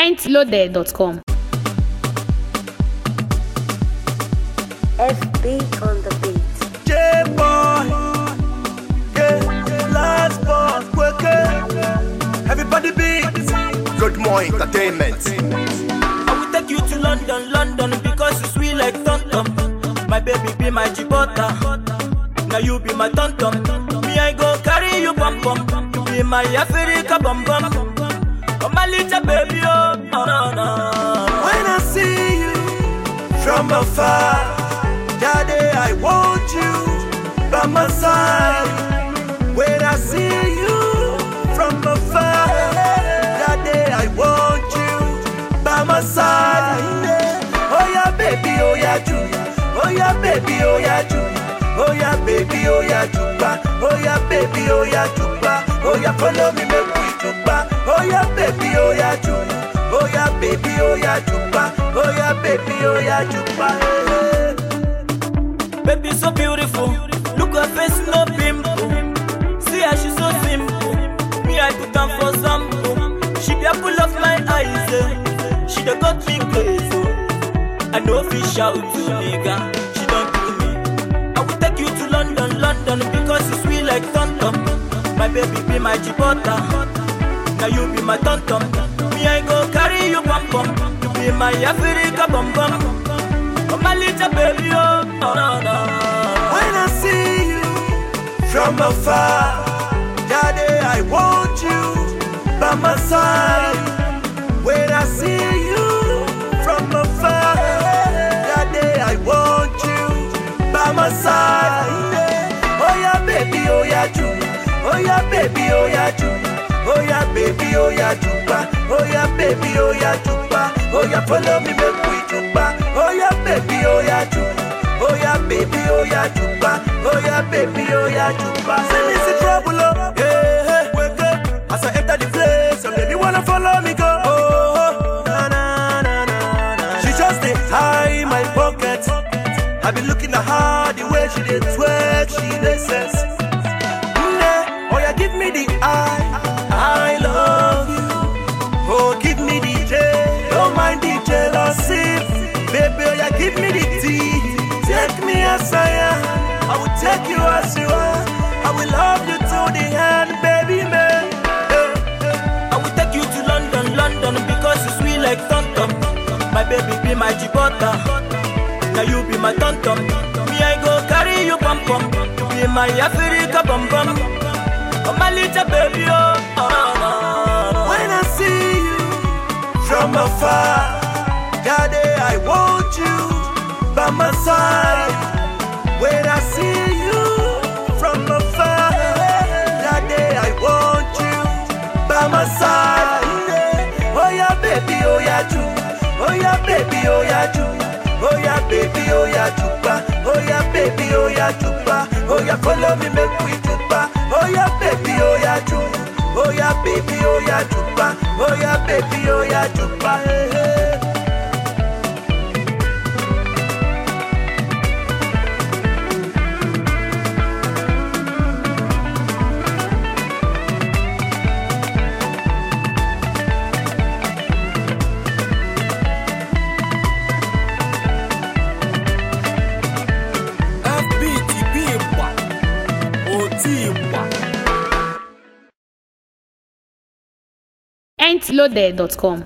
pointloaded.com. FB on the beat. J-boy, yeah, last boss, quicker. Everybody beat. Good morning, entertainment. I will take you to London, London, because it's sweet like Tom Tom. My baby be my Gibraltar. Now you be my Tom Tom. Me, I go carry you bum bum. You be my Africa bum bum. Oh, my little baby, oh, no, no, no. When I see you from afar, Daddy, I want you by my side. When I see you from afar, Daddy, I want you by my side. Oh yeah, baby, oh yeah, Julia. Oh yeah, baby, oh yeah, Julia. Oh yeah, baby, oh yeah, Juba. Oh yeah, baby, oh yeah, Juba. Oh yeah, follow me, make we Juba. Oh yeah, baby, oh yeah, Julia. Oh yeah, baby, oh yeah, Juba. Oh yeah, baby, oh yeah, Juba. Hey. Baby so beautiful. Look her face, no pimple. See how she so simple. Me, I put on for sample. She be apple of my eyes. eh. She done got me crazy. I know fish shout to nigga. She don't do me. I will take you to London, London, because it's sweet like Tom Tom. My baby be my Gibraltar. Now you be my Tom Tom. Me, I go carry you bum bum. You be my Africa bum bum. Oh, my little baby, oh, no, no, no. When I see you from afar, Daddy, I want you by my side. When I see you from afar, Daddy, I want you by my side. Oh yeah, baby, oh yeah, Julia. Oh yeah, baby, oh yeah, Julia. Oh yeah, baby, oh yeah, Juba. Oh yeah, baby, oh yeah, Juba. Oh yeah, follow me, make we Juba. Oh yeah, baby, oh yeah, Juba. Oh yeah, baby, oh yeah, Juba. Oh yeah, baby, oh yeah, Juba. See me see trouble, oh. Hey, hey, wake up. As I enter the place, some baby wanna follow me go. Oh, oh. Na, na, na, na, na. She just dey high my pocket. I be looking at her the way she dey twerk, she dey sense. Nne, oh yeah, give me the eye. I love you. Oh, give me the J. Don't mind the jealousy. Baby, oh yeah, give me the T. Take me as I am. I will take you as you are. I will love you to the end, baby, man. Eh, I will take you to London, London, because it's sweet like Tom Tom. My baby be my Gibraltar. Now you be my Tom Tom. Me, I go carry you bum bum. You be my Africa bum bum. Oh, my little baby, oh, no, no, no. When I see you from afar, Daddy, I want you by my side. When I see you from afar, Daddy, I want you by my side. Oh yeah, baby, oh yeah, Ju. Oh yeah, baby, oh yeah, Ju. Oh yeah, baby, oh yeah, Juba. Oh yeah, baby, oh yeah, Juba. Oh yeah, follow me, make we Juba. Oh yeah, baby, oh yeah, Ju. Oh yeah, baby, oh yeah, Juba. Oh yeah, baby, oh yeah, Juba. Hey, hey. FB ti bí ìpà, ò tí ìpà. pointloaded.com.